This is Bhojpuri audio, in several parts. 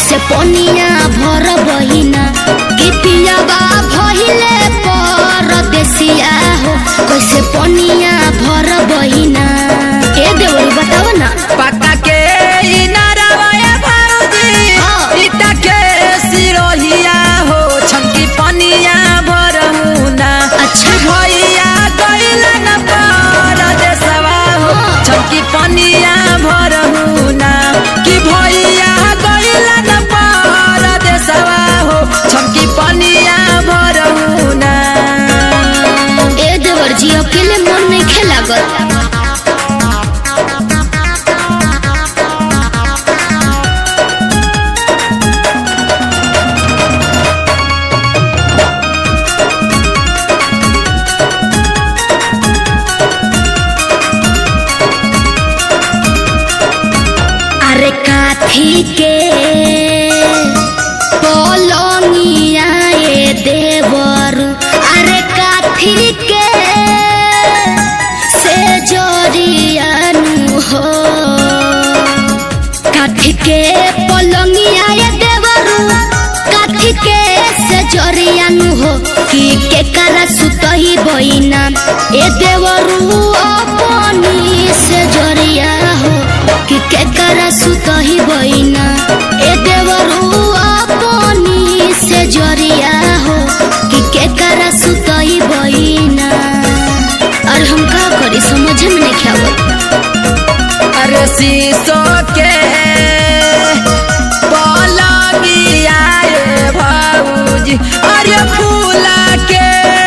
से पनिया भर बहिना कि पियाबा भहिले परदेसिया हो कैसे पनिया भर बहिना ए देवरी बताव ना पक्का के इनारवा ए भौजी हाँ। इटा के सिरोहिया हो छमकी पनिया भरहु ना अच्छा। भैया गइला न परदेसवा हो हाँ। छमकी पनिया भरहु ना कि भैया गइला न परदेसवा हो छमकी पनिया भरहु ना ए देवर जी अकेले मन नहीं खेलागत अरे काथी के पलंगिया ए देवरु अरे काथी के से जरियानु हो काथी के पलंगिया ए देवरु काथी के से जरियानु हो कि के करा सुतही बइना ए देवरु अपनी से जरिया हो कि के करा सुतही बइना ए देवरु अपनी से जरिया हो कि के करा सुतही बइना और हम का करी समझ में नहीं आवत अरे शीशो के पलंगिया ए भौजी अरे फूला के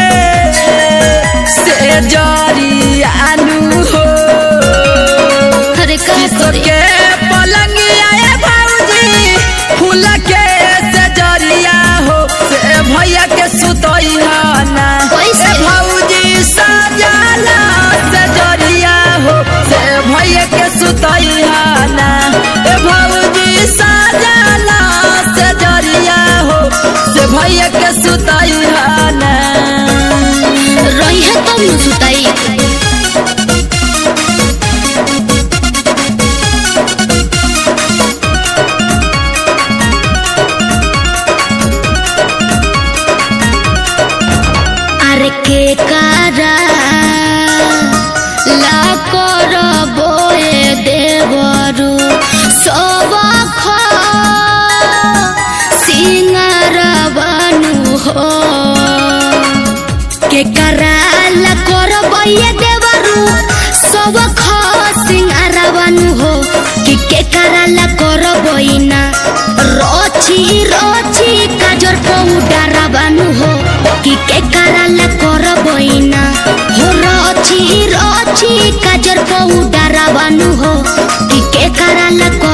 से जरियानु हो अरे का शीशो करी के पलंगिया ए भौजी फूल के से जरिया हो से भैया के सुतई ना कैसे? ए भौजी सजाला से जरिया हो से भैया के सुतई ना ए भौजी सजाला से जरिया हो से भैया के सुतई ना रही है तब न सुताई अरे के कारा ला कर बोए देवरु सब ख सिंगार बनू हो के कराल करबैया देवरु सब खसिंगार बनू हो कि के कराल करबैना रची रची काजर पौडर बनू हो कि के कराल करबैना हो रची रची काजर पौडर बनू हो कि के कराल कर